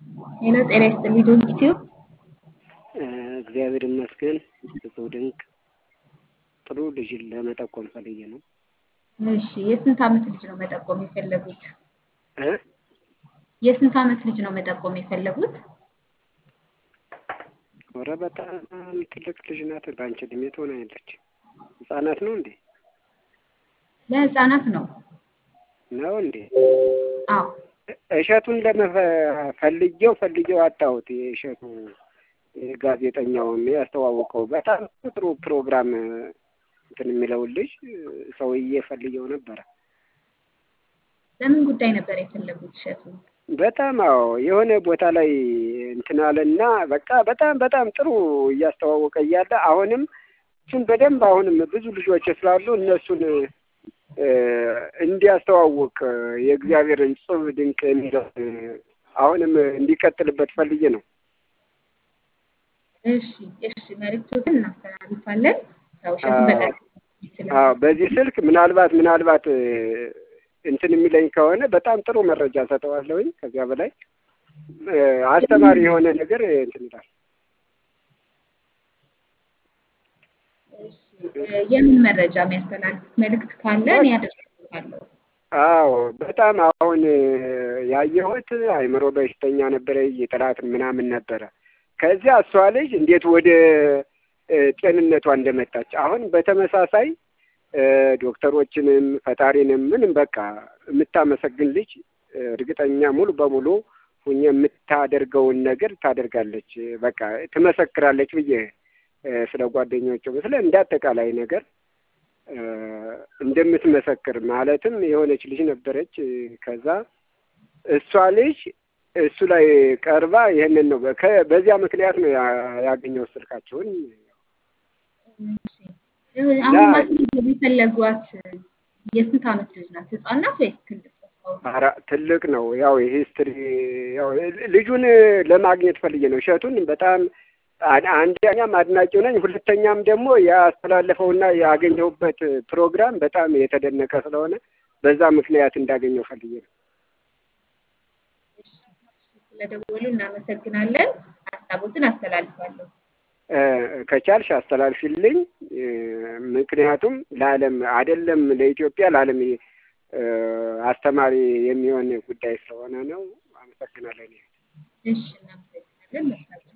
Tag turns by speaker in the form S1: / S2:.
S1: ሄሎ ጤና ይስጥልኝ ዶንኪቲዩ
S2: እግዚአብሔር ይመስገን እጹብ ድንቅ ጥሩ ልጅን ለመጠቆም ፈልጌ ነው።
S1: እሺ የስንት ዓመት ልጅ ነው መጠቆም የፈለጉት?
S2: እ
S1: የስንት ዓመት ልጅ ነው መጠቆም የፈለጉት?
S2: ኧረ በጣም ትልቅ ልጅ ናት። በአንቺ እድሜ ትሆናለች። ህጻናት ነው እንዴ?
S1: ለህፃናት ነው።
S2: ነው እንዴ?
S1: አዎ
S2: እሸቱን ለመፈልጌው ፈልጌው አጣሁት። የእሸቱ ጋዜጠኛውን ያስተዋወቀው በጣም ጥሩ ፕሮግራም እንትን የሚለውን ልጅ ሰውዬ ፈልጌው ነበረ።
S1: ለምን ጉዳይ ነበር የፈለጉት እሸቱን?
S2: በጣም አዎ የሆነ ቦታ ላይ እንትን አለና በቃ በጣም በጣም ጥሩ እያስተዋወቀ እያለ አሁንም እሱን በደንብ አሁንም ብዙ ልጆች ስላሉ እነሱን እንዲያስተዋውቅ የእግዚአብሔርን ጽብ ድንቅ የሚለው አሁንም እንዲቀጥልበት ፈልጌ ነው።
S1: እሺ እሺ መልዕክቶትን እናስተላልፋለን። ያው እሸቱን በጣም
S2: አዎ በዚህ ስልክ ምናልባት ምናልባት እንትን የሚለኝ ከሆነ በጣም ጥሩ መረጃ ሰጠዋለሁኝ። ከዚያ በላይ አስተማሪ የሆነ ነገር እንትን ይላል።
S1: የምን መረጃ የሚያስተላልፉት መልዕክት ካለ እኔ አደርግልሃለሁ።
S2: አዎ በጣም አሁን ያየሁት አይምሮ በሽተኛ ነበረ፣ የጠላት ምናምን ነበረ። ከዚያ እሷ ልጅ እንዴት ወደ ጤንነቷ እንደመጣች አሁን በተመሳሳይ ዶክተሮችንም ፈጣሪንም ምንም በቃ የምታመሰግን ልጅ እርግጠኛ ሙሉ በሙሉ ሁኜ የምታደርገውን ነገር ታደርጋለች። በቃ ትመሰክራለች ብዬ ስለ ጓደኞቹ ስለ እንደ አጠቃላይ ነገር እንደምትመሰክር ማለትም የሆነች ልጅ ነበረች። ከዛ እሷ ልጅ እሱ ላይ ቀርባ ይህንን ነው በዚያ ምክንያት ነው ያገኘው ስልካቸውን።
S1: አሁን ማስመዝገብ የፈለጓት የስንት ዓመት ልጅ ናት? ህፃን ናት ወይስ ትልቅ?
S2: ኧረ ትልቅ ነው። ያው የሂስትሪ ያው ልጁን ለማግኘት ፈልጌ ነው። እሸቱን በጣም አንደኛም አድናቂው ነኝ፣ ሁለተኛም ደግሞ ያስተላለፈውና ያገኘሁበት ፕሮግራም በጣም የተደነቀ ስለሆነ በዛ ምክንያት እንዳገኘው ፈልጌ ነው።
S1: ስለደወሉ እናመሰግናለን። ሀሳቦትን አስተላልፋለሁ።
S2: ከቻልሽ አስተላልፊልኝ። ምክንያቱም ለዓለም አይደለም ለኢትዮጵያ ለዓለም አስተማሪ የሚሆን ጉዳይ ስለሆነ ነው። አመሰግናለሁ።
S1: እሺ እናመሰግናለን።